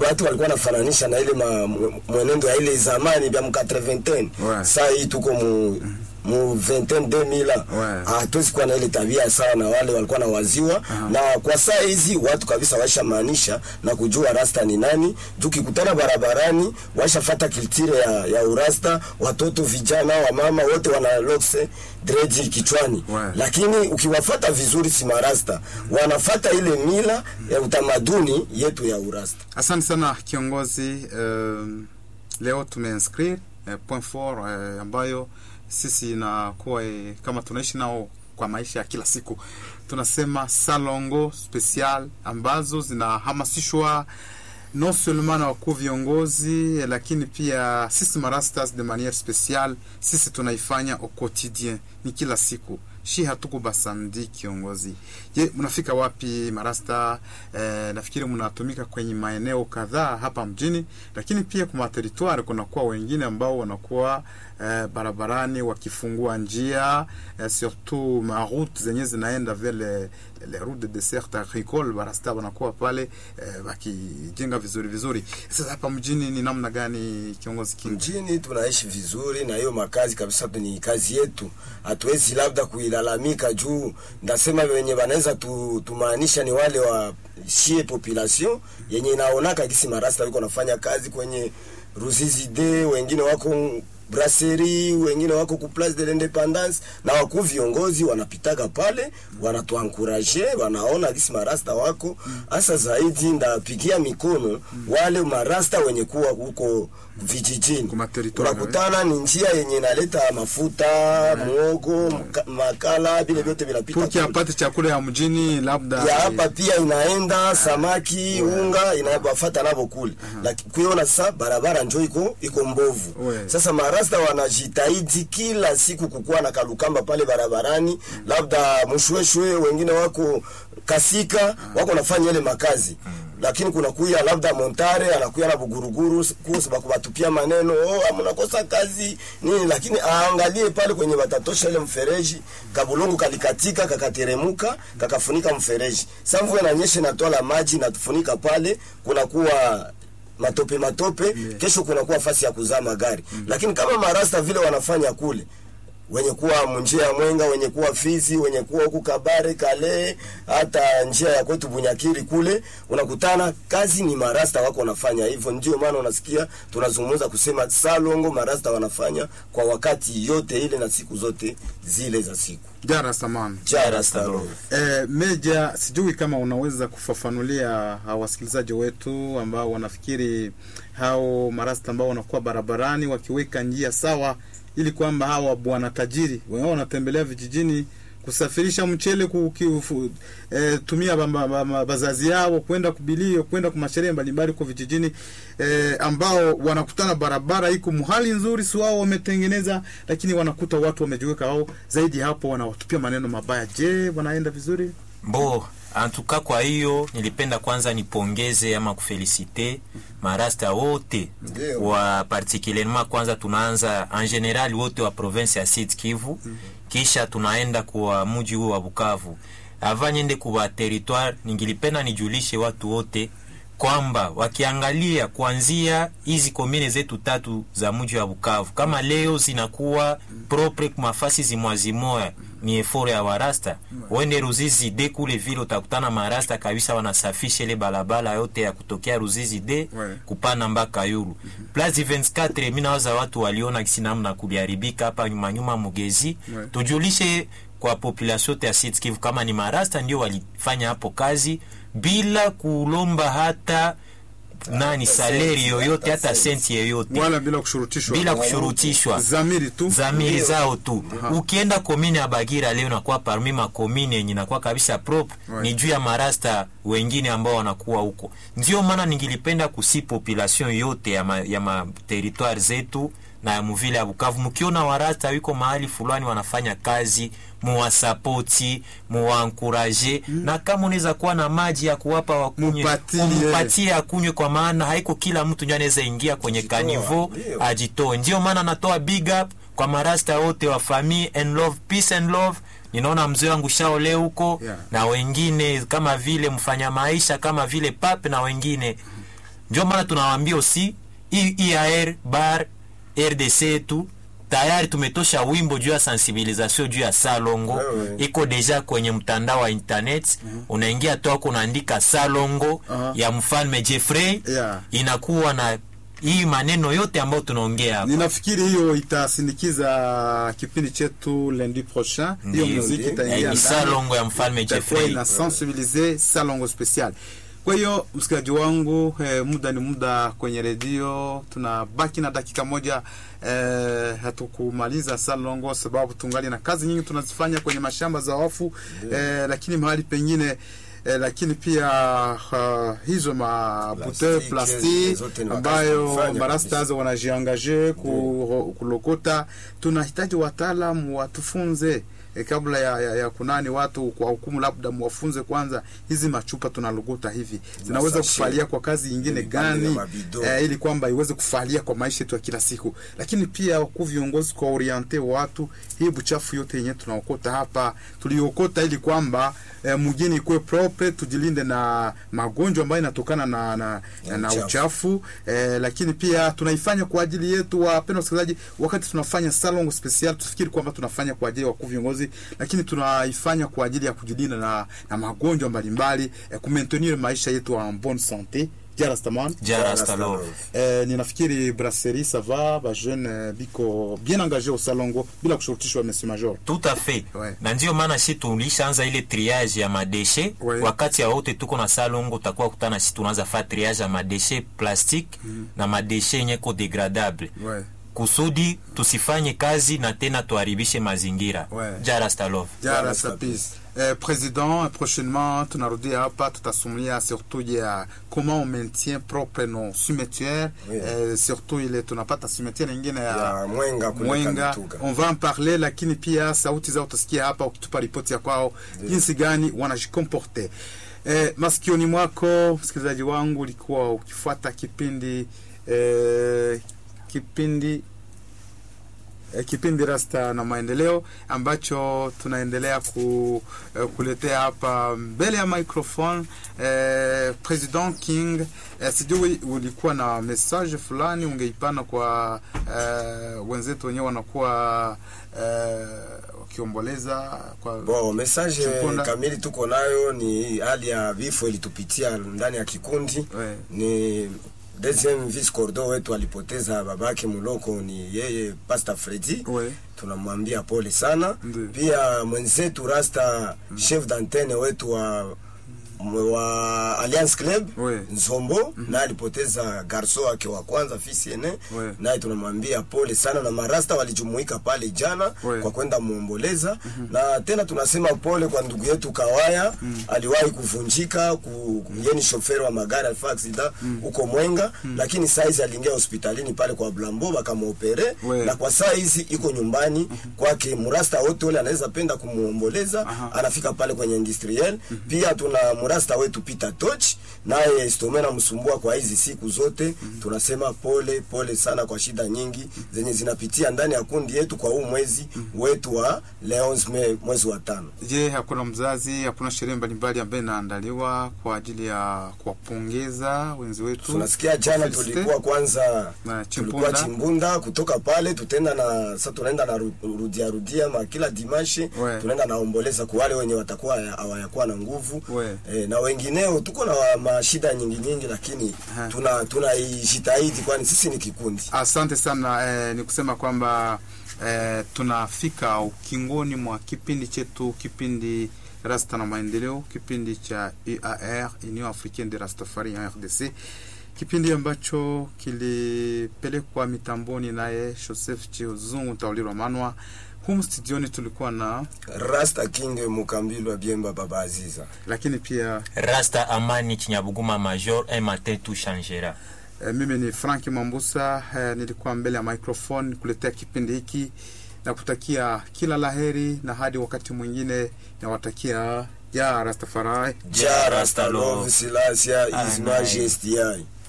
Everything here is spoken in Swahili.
watu walikuwa nafananisha na ile ma, mwe- mwenendo ya ile zamani vya mkatre vingtaine Ouais. saa hii tuko mu mu vingtaine 2000 Ouais. hatuwezi kuwa na ile tabia sawa na wale walikuwa na waziwa na kwa saa hizi watu kabisa washamaanisha na kujua rasta ni nani juu kikutana barabarani washafata kiltire ya, ya urasta watoto vijana wamama wote wana lokse dreji kichwani Ouais. lakini ukiwafata vizuri si marasta wanafata ile mila ya utamaduni yetu ya urasta Asante sana kiongozi. Uh, leo tumeinscrire uh, point four uh, ambayo sisi inakuwa eh, kama tunaishi nao kwa maisha ya kila siku, tunasema salongo special ambazo zinahamasishwa non seulement na wakuu viongozi eh, lakini pia sisi marastas de manière spéciale, sisi tunaifanya au quotidien, ni kila siku shi hatuko basamdi kiongozi. Je, mnafika wapi marasta? Eh, nafikiri mnatumika kwenye maeneo kadhaa hapa mjini, lakini pia kwa territoire kunakuwa wengine ambao wanakuwa eh, barabarani wakifungua njia eh, surtout ma route zenye zinaenda vers les, les routes de dessert agricole, barasta wanakuwa pale eh, wakijenga vizuri vizuri. Sasa hapa mjini ni namna gani kiongozi King? mjini tunaishi vizuri na hiyo makazi kabisa ni kazi yetu hatuwezi labda kuilalamika juu ndasema wenye wanaweza tu, tumaanisha ni wale wa shie population yenye inaonaka kisi marasta wiko nafanya kazi kwenye Ruzizi de wengine wako brasserie wengine wako ku place de l'independance na wakuu viongozi wanapitaga pale wanatuankuraje wanaona kisi marasta wako hasa zaidi ndapigia mikono wale marasta wenye kuwa huko vijijini Kuma territoire, unakutana ni njia yenye inaleta mafuta muogo mka- makala vile vyote vinapita Pour kule. apate chakula ya mjini labda ya hapa pia inaenda samaki unga inawafata navo kule lakini kuiona sasa barabara njo iko iko mbovu Ouais. sasa marasta wanajitahidi kila siku kukuwa na kalukamba pale barabarani labda mshweshwe wengine wako kasika wako nafanya ile makazi lakini kuna kuya labda montare anakuya na buguruguru kuhusu bakubatupia maneno oh, mnakosa kazi nini lakini aangalie pale kwenye watatosha ile mfereji kabulungu kalikatika kakateremuka kakafunika mfereji sa mvua inanyesha inatwala maji natufunika pale kunakuwa matope matope kesho kunakuwa fasi ya kuzaa magari lakini kama marasta vile wanafanya kule wenye kuwa munjia ya Mwenga, wenye kuwa Fizi, wenye kuwa huku Kabare, Kale, hata njia ya kwetu Bunyakiri kule, unakutana kazi ni marasta wako wanafanya hivyo. Ndio maana unasikia tunazungumza kusema salongo marasta wanafanya kwa wakati yote ile na siku zote zile za siku. jara samani Jara salongo. Eh, Meja, sijui kama unaweza kufafanulia hao wasikilizaji wetu ambao wanafikiri hao marasta ambao wanakuwa barabarani wakiweka njia sawa, ili kwamba hawa bwana tajiri wao wanatembelea vijijini kusafirisha mchele kukiufu, eh, tumia ba- ba- ba- bazazi yao kwenda kubilio kwenda kwa masherehe mbalimbali kwa vijijini eh, ambao wanakutana barabara iko muhali nzuri, si wao wametengeneza, lakini wanakuta watu wamejiweka wao zaidi hapo, wanawatupia maneno mabaya. Je, wanaenda vizuri? Bo, antuka kwa hiyo nilipenda kwanza nipongeze ama kufelicite marasta wote Ndio. wa particulierement, kwanza tunaanza en general wote wa province ya Sud Kivu, kisha tunaenda kwa mji huo wa Bukavu. Ava niende kwa territoire, ningilipenda nijulishe watu wote kwamba wakiangalia kuanzia hizi komine zetu tatu za mji wa Bukavu, kama leo zinakuwa propre kwa mafasi zimwazimoya, ni efore ya warasta wende Ruzizi de kule vile utakutana marasta kabisa, wanasafisha ile balabala yote ya kutokea Ruzizi de Ouais. kupana mpaka Yulu Place 24. Mimi nawaza watu waliona kisi namna kuliharibika hapa nyuma nyuma Mugezi, Ouais. tujulishe kwa population yote ya Sud Kivu kama ni marasta ndio walifanya hapo kazi bila kulomba hata nani saleri yoyote hata senti yoyote Wala bila kushurutishwa, bila kushurutishwa zamiri tu zamiri zao tu. Ukienda komine ya Bagira leo nakuwa parmi makomine yenye nakuwa kabisa propre Ouais. ni juu ya marasta wengine ambao wanakuwa huko. Ndio maana ningilipenda kusi population yote ya ma, ya ma territoire zetu na ya muvile ya Bukavu, mkiona warasta wiko mahali fulani wanafanya kazi, muwasapoti, muwankuraje na kama unaweza kuwa na maji ya kuwapa wakunywe, Mupatie. umpatie akunywe, kwa maana haiko kila mtu ndio anaweza ingia kwenye Ajitoa, kanivo ndio. ajitoe. Ndio maana natoa big up kwa marasta wote wa famille and love, peace and love. Ninaona mzee wangu Shao leo huko Yeah. na wengine kama vile mfanya maisha kama vile Pape na wengine ndio maana tunawaambia aussi I- IAR bar RDC yetu tayari tumetosha wimbo juu ya sensibilisation juu ya salongo Wewe. iko deja kwenye mtandao wa internet unaingia toako unaandika salongo Aha. ya mfalme Jeffrey Yeah. inakuwa na hii maneno yote ambayo tunaongea hapa ninafikiri hiyo itasindikiza kipindi chetu lundi prochain hiyo Ndiyo, muziki ndiyo. itaingia Eh, ni ndani. salongo ya mfalme itakuwa Jeffrey ina sensibilize salongo special kwa hiyo msikilizaji wangu eh, muda ni muda kwenye redio tunabaki na dakika moja eh, hatukumaliza salongo sababu tungali na kazi nyingi tunazifanya kwenye mashamba za wafu eh, lakini mahali pengine Eh, lakini pia uh, hizo mabute Plastiki, plasti zote ni makazi ambayo tunafanya marastas wanajiangaje ku, kulokota tunahitaji wataalam watufunze e, kabla ya, ya, ya kunani watu kwa hukumu labda mwafunze kwanza hizi machupa tunalogota hivi zinaweza Masashe. kufalia kwa kazi nyingine Vipande vya gani mabido. eh, ili kwamba iweze kufalia kwa maisha yetu ya kila siku lakini pia wakuu viongozi kwa oriente watu hii buchafu yote yenyewe tunaokota hapa tuliokota ili kwamba eh, mjini ikuwe propre tujilinde na magonjwa ambayo inatokana na, na, na, na uchafu. uchafu eh, lakini pia tunaifanya kwa ajili yetu wapendwa wasikilizaji wakati tunafanya salon special tufikiri kwamba tunafanya kwa ajili ya wakuu viongozi lakini tunaifanya kwa ajili ya kujilinda na, na magonjwa mbalimbali eh, kumaintenir maisha yetu en bonne sante jarastaman Jarastalov Eh, ninafikiri brasserie ça va ba jeune eh, biko bien engagé au salongo bila kushurutishwa monsieur major tout à fait Ouais. na ndio maana shi tulishaanza ile triage ya madeshe Ouais. wakati ya wote tuko na salongo utakuwa kutana shi tunaanza fa triage ya madeshe plastique na madeshe yenye ko degradable ouais. kusudi tusifanye kazi na tena tuharibishe mazingira Ouais. jarastalov jara sapis eh, président prochainement tunarudia hapa tutasumulia surtout ya comment on maintient propre nos cimetières Oui. eh, surtout ile tunapata cimetière ingine ya, Ya Mwenga kule Mwenga Kamituga. on va en parler lakini pia sauti zao utasikia hapa ukitupa ripoti ya kwao jinsi gani wanajikomporte eh, masikioni mwako msikilizaji wangu ulikuwa ukifuata kipindi eh, kipindi eh, kipindi rasta na maendeleo ambacho tunaendelea ku, eh, kuletea hapa mbele ya microphone eh, president king eh, sijui ulikuwa na message fulani ungeipana kwa eh, wenzetu wenyewe wanakuwa eh, wakiomboleza kwa Bo, message Chiponda. kamili tuko nayo ni hali ya vifo ilitupitia ndani ya kikundi We. ni deuxième vice cordo wetu alipoteza babake muloko ni yeye Pastor Freddy We. tunamwambia pole sana Ndiyo. pia mwenzetu Rasta chef d'antenne wetu wa wa Alliance Club We. Nzombo naye alipoteza garso wake wa kwanza fisi ene We. naye tunamwambia pole sana na marasta walijumuika pale jana We. kwa kwenda muomboleza na tena tunasema pole kwa ndugu yetu Kawaya aliwahi kuvunjika ku, yeni shoferi wa magari alifaa aksida huko Mwenga lakini saizi aliingia hospitalini pale kwa Blambo bakamopere We. na kwa saa hizi iko nyumbani kwake murasta wote ule anaweza penda kumuomboleza Aha. anafika pale kwenye industriel pia tuna murasta wetu Peter Toch naye stome namsumbua kwa hizi siku zote tunasema pole pole sana kwa shida nyingi zenye zinapitia ndani ya kundi yetu kwa huu mwezi wetu wa le 11 Mei mwezi wa tano Je, hakuna mzazi, hakuna sherehe mbalimbali ambayo inaandaliwa kwa ajili ya kuwapongeza wenzi wetu? tunasikia jana Felicite. tulikuwa kwanza Na tulikuwa Chimpunda. chimbunda kutoka pale tutenda na sasa tunaenda na ru- rudia rudia ma kila dimashi We. tunaenda naomboleza kwa wale wenye watakuwa haya- hawayakuwa na nguvu We. e, na wengineo tuko na wa- mashida nyingi nyingi lakini Aha. tuna tunaijitahidi kwani sisi ni kikundi Asante sana eh, ni kusema kwamba eh, tunafika ukingoni mwa kipindi chetu, kipindi Rasta na Maendeleo, kipindi cha UAR, Union Africaine de Rastafari en RDC, kipindi ambacho kilipelekwa mitamboni naye Joseph Chizungu Taulirwa Manwa. Humu studioni tulikuwa na Rasta King Mukambilwa Biemba Baba Aziza lakini pia rasta amani chinyabuguma major un matin tout changera E, mimi ni Frank Mambusa e, nilikuwa mbele ya microphone kuletea kipindi hiki na kutakia kila laheri na hadi wakati mwingine nawatakia ya Rastafari. Ja Rasta Love Silasia His Amen. Majesty yai